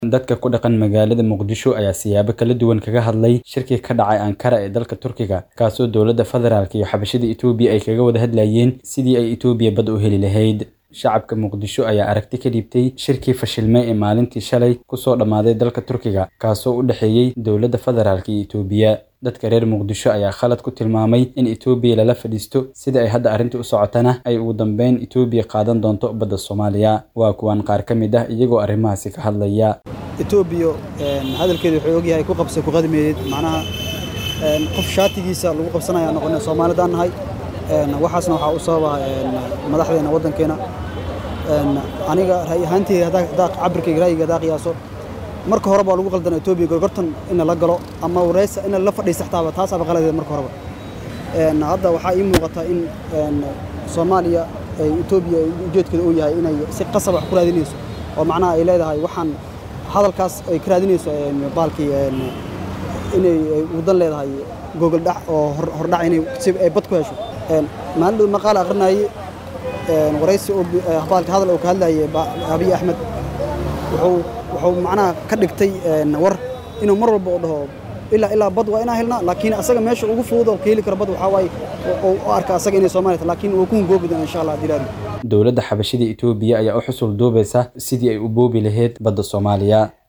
dadka ku dhaqan magaalada muqdisho ayaa siyaabo kala duwan kaga hadlay shirkii ka dhacay ankara ee dalka turkiga kaasoo dowladda federaalk iyo xabashada etoobiya ay kaga wada hadlayeen sidii ay etoobiya bad u heli lahayd shacabka muqdisho ayaa aragti ka dhiibtay shirkii fashilmay ee maalintii shalay kusoo dhammaaday dalka turkiga kaasoo u dhexeeyey dowladda federaalk iyo etoobiya dadka reer muqdisho ayaa khalad ku tilmaamay in etoobiya lala fadhiisto sida ay hadda arrinta u socotana ay ugu dambeyn etoobiya qaadan doonto badda soomaaliya waa kuwan qaar ka mid ah iyagoo arrimahaasi ka hadlaya etoobiya hadalkeeda wuxuu ogyahay ku qabsay ku qadimeeyey macnaha qof shaatigiisa lagu qabsanaya noqona soomaalidaan nahay waxaasna waxaa u sababa madaxdeena waddankeena aniga ra'yi ahaanteyda haddaa cabirkayga ra'yiga haddaa qiyaaso marka hore baa lagu qaldana etoobiya gorgortan ina la galo ama wareysa ina la fadhiista xataaba taasaaba qaladeed marka horeba hadda waxaa ii muuqata in soomaaliya etoobiya ujeedkeeda uu yahay inay si qasab wax ku raadinayso oo macnaha ay leedahay waxaan hadalkaas ay ka raadinayso baalkii inay wadan leedahay gogol dhac oo hordhac inay si ay bad ku hesho maalin dhow maqaal aqrinayay waraysi baalka hadal oo ka hadlayay abiy axmed wuxuu wuxuu macnaha ka dhigtay war inuu mar walba u dhaho ilaa ilaa bad waa inaan helnaa laakiin asaga meesha ugu fudud oo ka heli kara bad waxaa waaye u arka asaga inay Soomaaliya tahay laakiin uu ku hungoobi doona insha Allah dilaali dowladda xabashida Itoobiya ayaa u xusul duubaysa sidii ay u boobi lahayd badda Soomaaliya